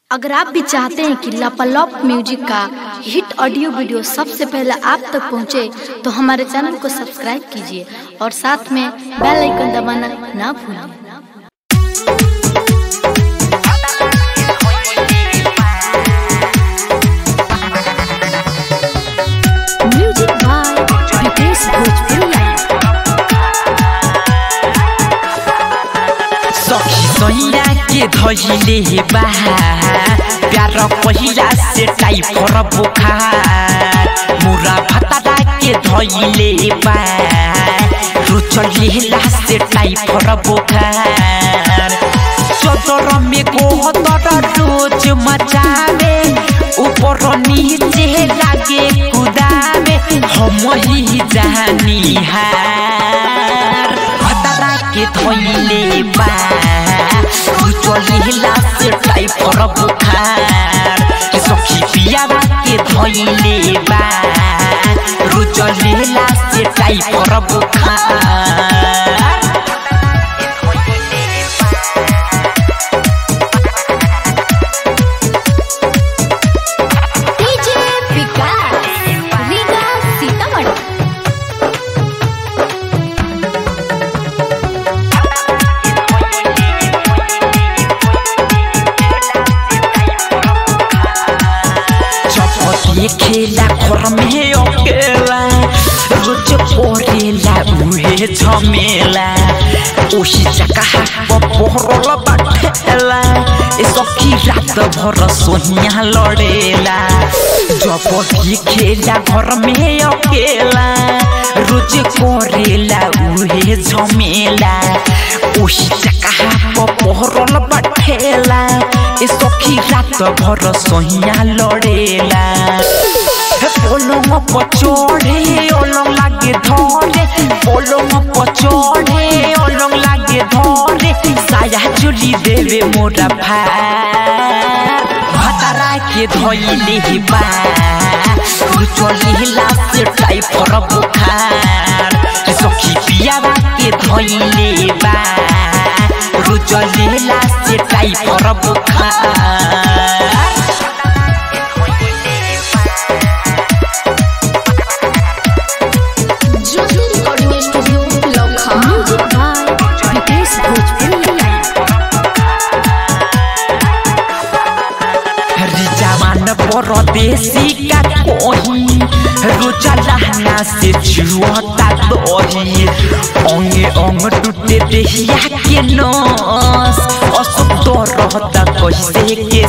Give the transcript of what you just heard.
अगर आप भी चाहते हैं कि लापालॉप म्यूजिक का हिट ऑडियो वीडियो सबसे पहले आप तक पहुंचे, तो हमारे चैनल को सब्सक्राइब कीजिए और साथ में बेल आइकन दबाना ना भूलें म्यूजिक बाय विकेश भोजपुरिया सखी सैया के धैले बा प्यार पहिला से टाइफर बुखार मुरा भतरा के धैले बा रुचलेला से टाइफर बुखार चदर में गोहतर रोज मचावे ऊपर नीचे लागे कुदावे हम ही जानी हार भतरा के धैले बा चलिला से टाइफर बुखार के सखी पियावा के धैले बा रुचलेला से टाइफर बुखार डीजे विकास रीगा सीतामढ़ी चपटी खेला घर में अकेला रोज परेला उहे झमेला ओही जगह पहरल बाटेला ए सखी रात भर सोनिया लड़ेला जपटी खेला घर में अकेला रोज करेला उहे झमेला ओही जगह पहरल बाटेला ए सखी रात भर सोहिया लड़ेला पलंग पचड़े अलंग लागे धरे पलंग पचड़े अलंग लागे धरे साया चुली देवे मोरा भार भतरा के धैले बा चलिला से टाइफर बुखार सखी पियावा के धैले बा रुचलेला से टाइफर बुखार ज्योति रिकॉर्डिंग स्टूडियो लखा म्यूजिक बाय विकेश भोजपुरिया जवान परदेसी का कोही रोजा लहना से जुआता दही अंगे अंग टूटे देहिया के नस असुख तो रहता कैसे के